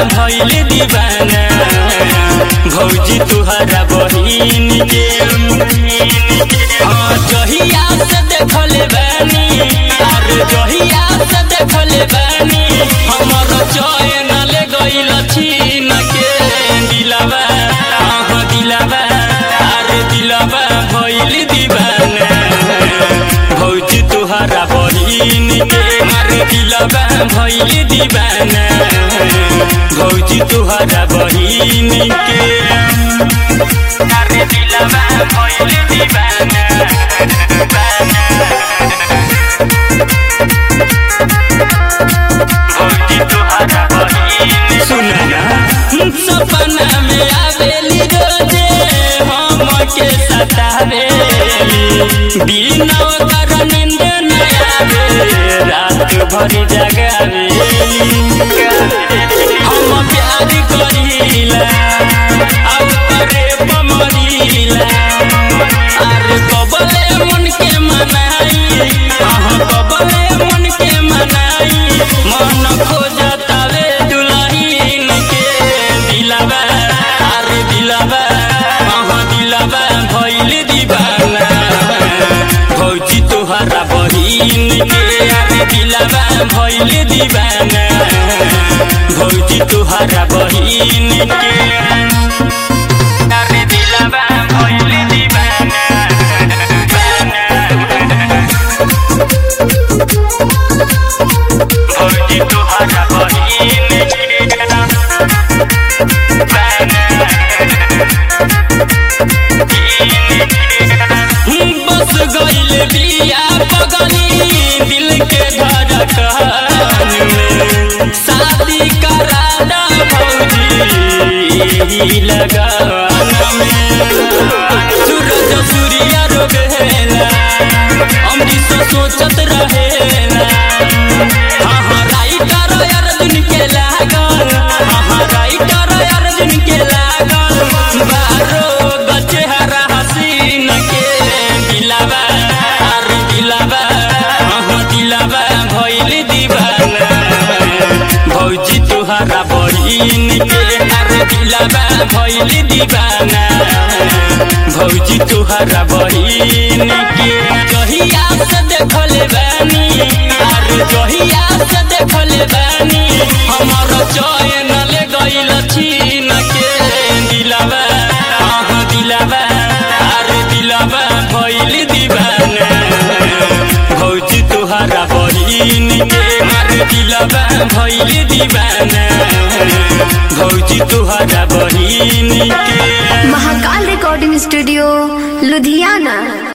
भइल दीवाना भौजी तुहरा बहिन के हाँ, जहिया से देखल बानी आर जहिया से देखल बानी हमर चैन ले गइल छीन के दिलवा आह दिलवा आर दिलवा भइल दीवाना भौजी तुहरा बहिन के आर दिलवा भइल दीवाना भौजी तुहरा बहिन के अरे दिलवा भइल दीवाना भौजी तुहरा बहिन सुनना सपना में आवेली रोजे हम के सतावेली बिना ओकर नींद न आवे रात भर जगावेली हम प्यार करीला अब करे पमरीला अरे कबले मन के मनाई अहाँ कबले मन के मनाई मन खोजतावे दुल्हन के दिलवा अरे दिलवा अहाँ दिलवा भइल दीवाना भौजी तोहरा बहिन के अरे दिलवा भइल दीवाना भौजी तोहरा बहिन के अरे दिलवा भइल दीवाना भौजी तोहरा बहिन बस गइल बिया पगली दिल के धड़कन में शादी करा दा भौजी लगन में सूरज सूर्य रोगेला अमृत सोचत रहेला हाँ हाँ राइटर अर्जुन के लागल हाँ हाँ राइटर अर्जुन के लागल बारो गचेहरा हसीन के दिलावा आर दिलावा हाँ हाँ दिलावा भइल दीवाना भौजी तुहरा बहिन के आर दिलावा भइल दीवाना भौजी तुहरा बहिन के जहिया से देखल बानी आर जहिया से देखल बानी हमर चैन ले गइल छीन के दिलवा आह दिलवा आर दिलवा भइल दीवाना भौजी तुहरा बहिन के आर दिलवा भइल दीवाना भौजी तुहरा बहिन के महाकाल रिकॉर्डिंग स्टूडियो लुधियाना